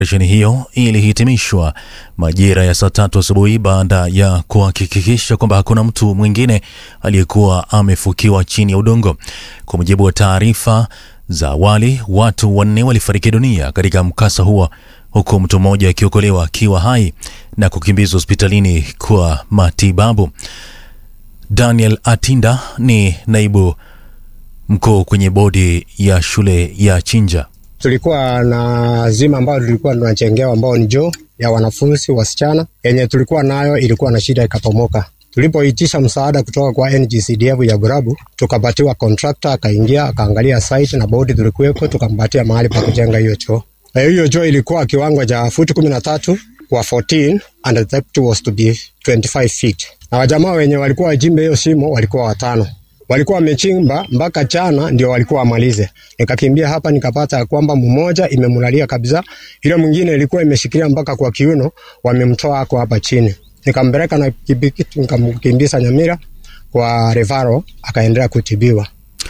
Operesheni hiyo ilihitimishwa majira ya saa tatu asubuhi baada ya kuhakikisha kwamba hakuna mtu mwingine aliyekuwa amefukiwa chini ya udongo. Kwa mujibu wa taarifa za awali, watu wanne walifariki dunia katika mkasa huo, huku mtu mmoja akiokolewa akiwa hai na kukimbizwa hospitalini kwa matibabu. Daniel Atinda ni naibu mkuu kwenye bodi ya shule ya Chinja. Tulikuwa na zima ambayo tulikuwa tunajengewa ambao ni joo ya wanafunzi wasichana yenye tulikuwa nayo ilikuwa na shida ikapomoka. Tulipoitisha msaada kutoka kwa NGCDF ya Burabu, tukapatiwa contractor, akaingia akaangalia site na bodi tulikuwepo, tukampatia mahali pa kujenga hiyo choo. Na hiyo choo ilikuwa kiwango cha futi kumi na tatu kwa 14 and the depth was to be 25 feet. Na wajamaa wenye walikuwa wajimbe hiyo shimo walikuwa watano walikuwa wamechimba mpaka chana ndio walikuwa wamalize. Nikakimbia hapa nikapata ya kwamba mmoja imemlalia kabisa, ile mwingine ilikuwa imeshikilia mpaka kwa kiuno, wamemtoa ako hapa chini. Nikampeleka na pikipiki nikamkimbiza Nyamira kwa Revaro, akaendelea kutibiwa.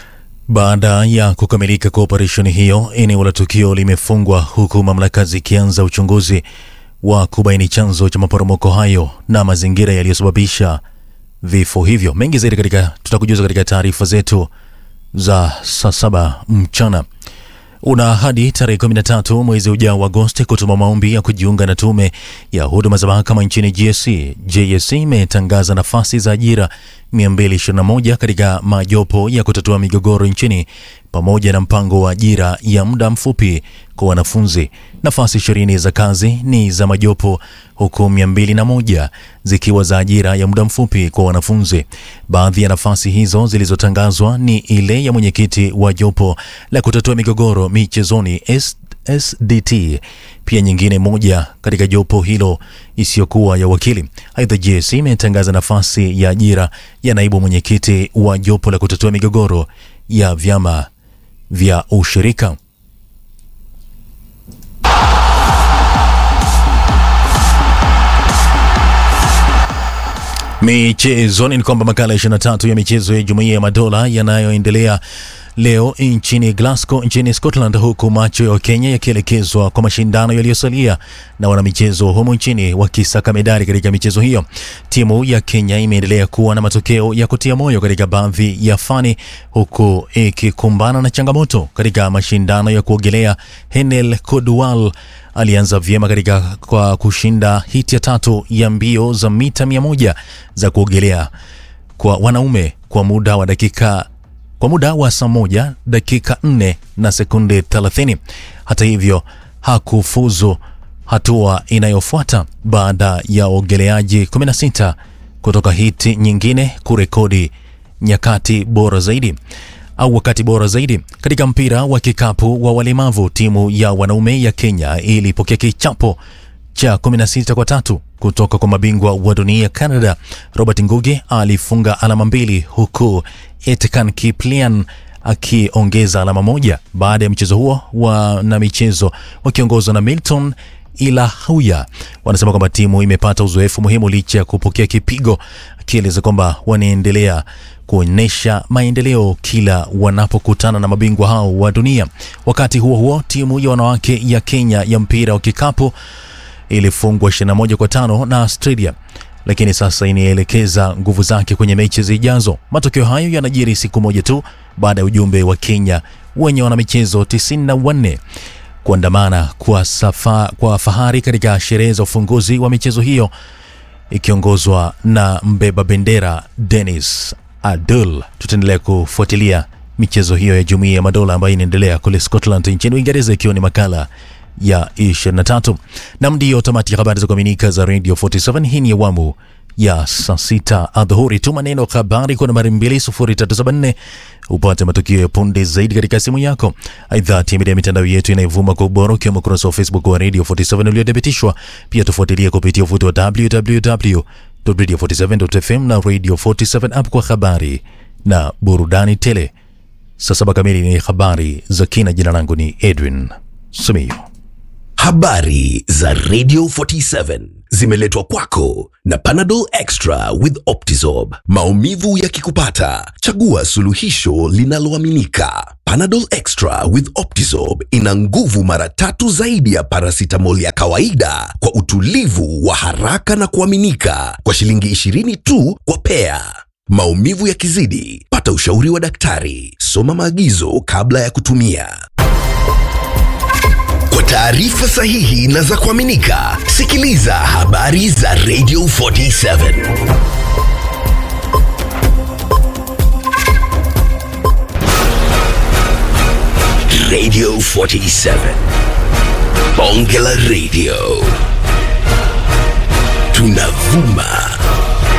Baada ya kukamilika kwa operesheni hiyo, eneo la tukio limefungwa huku mamlaka zikianza uchunguzi wa kubaini chanzo cha maporomoko hayo na mazingira yaliyosababisha vifo hivyo. Mengi zaidi katika tutakujuza katika taarifa zetu za saa saba mchana. Una hadi tarehe 13 mwezi ujao wa Agosti kutuma maombi ya kujiunga na tume ya huduma za mahakama nchini GSC. JSC imetangaza nafasi za ajira 221 katika majopo ya kutatua migogoro nchini pamoja na mpango wa ajira ya muda mfupi kwa wanafunzi. Nafasi ishirini za kazi ni za majopo huku 201 zikiwa za ajira ya muda mfupi kwa wanafunzi. Baadhi ya nafasi hizo zilizotangazwa ni ile ya mwenyekiti wa jopo la kutatua migogoro michezoni S SDT, pia nyingine moja katika jopo hilo isiyokuwa ya wakili. Aidha, JSC imetangaza nafasi ya ajira ya naibu mwenyekiti wa jopo la kutatua migogoro ya vyama vya ushirika. Michezoni ni kwamba makala 23 ya michezo ya Jumuiya ya Madola yanayoendelea leo nchini Glasgow nchini Scotland, huku macho ya Wakenya yakielekezwa kwa mashindano yaliyosalia na wanamichezo humu nchini wakisaka medali katika michezo hiyo. Timu ya Kenya imeendelea kuwa na matokeo ya kutia moyo katika baadhi ya fani, huku ikikumbana na changamoto katika mashindano ya kuogelea. Henel Kodwal alianza vyema katika kwa kushinda hiti ya tatu ya mbio za mita mia moja za kuogelea kwa wanaume kwa muda wa dakika kwa muda wa saa moja dakika 4 na sekunde 30. Hata hivyo hakufuzu hatua inayofuata baada ya waogeleaji 16 kutoka hiti nyingine kurekodi nyakati bora zaidi au wakati bora zaidi. Katika mpira wa kikapu wa walemavu, timu ya wanaume ya Kenya ilipokea kichapo cha 16 kwa tatu kutoka kwa mabingwa wa dunia Canada. Robert Ngugi alifunga alama mbili huku Etkan Kiplian akiongeza alama moja. Baada ya mchezo huo, wana michezo wakiongozwa na Milton Ilahuya wanasema kwamba timu imepata uzoefu muhimu licha ya kupokea kipigo, akieleza kwamba wanaendelea kuonyesha maendeleo kila wanapokutana na mabingwa hao wa dunia. Wakati huo huo, timu ya wanawake ya Kenya ya mpira wa kikapu ilifungwa 21 kwa tano na Australia, lakini sasa inaelekeza nguvu zake kwenye mechi zijazo. Matokeo hayo yanajiri siku moja tu baada ya ujumbe wa Kenya wenye wanamichezo 94 kuandamana kwa, safa, kwa fahari katika sherehe za ufunguzi wa michezo hiyo ikiongozwa na mbeba bendera Dennis Adul. Tutaendelea kufuatilia michezo hiyo ya Jumuiya ya Madola ambayo inaendelea kule Scotland nchini Uingereza, ikiwa ni makala ya 23 nam ndiyo tamati ya habari za kuaminika za Radio 47. Hii ni awamu ya saa sita adhuhuri. Tuma neno habari kwa nambari 20374 upate matukio ya punde zaidi katika simu yako. Aidha, tembelea mitandao yetu inayovuma kwa ubora ukiwemo ukurasa wa Facebook wa Radio 47 uliothibitishwa. Pia tufuatilie kupitia uvuti wa www.radio47.fm na Radio 47 app kwa habari na burudani tele. Saa saba kamili ni habari za kina. Jina langu ni Edwin Simiyu. Habari za Radio 47 zimeletwa kwako na Panadol Extra with Optizorb. Maumivu yakikupata, chagua suluhisho linaloaminika. Panadol Extra with Optizorb ina nguvu mara tatu zaidi ya paracetamol ya kawaida kwa utulivu wa haraka na kuaminika kwa shilingi 20 tu kwa pea. Maumivu yakizidi, pata ushauri wa daktari. Soma maagizo kabla ya kutumia. Kwa taarifa sahihi na za kuaminika, sikiliza habari za Radio 47. Radio 47. Bonge la Radio. Tunavuma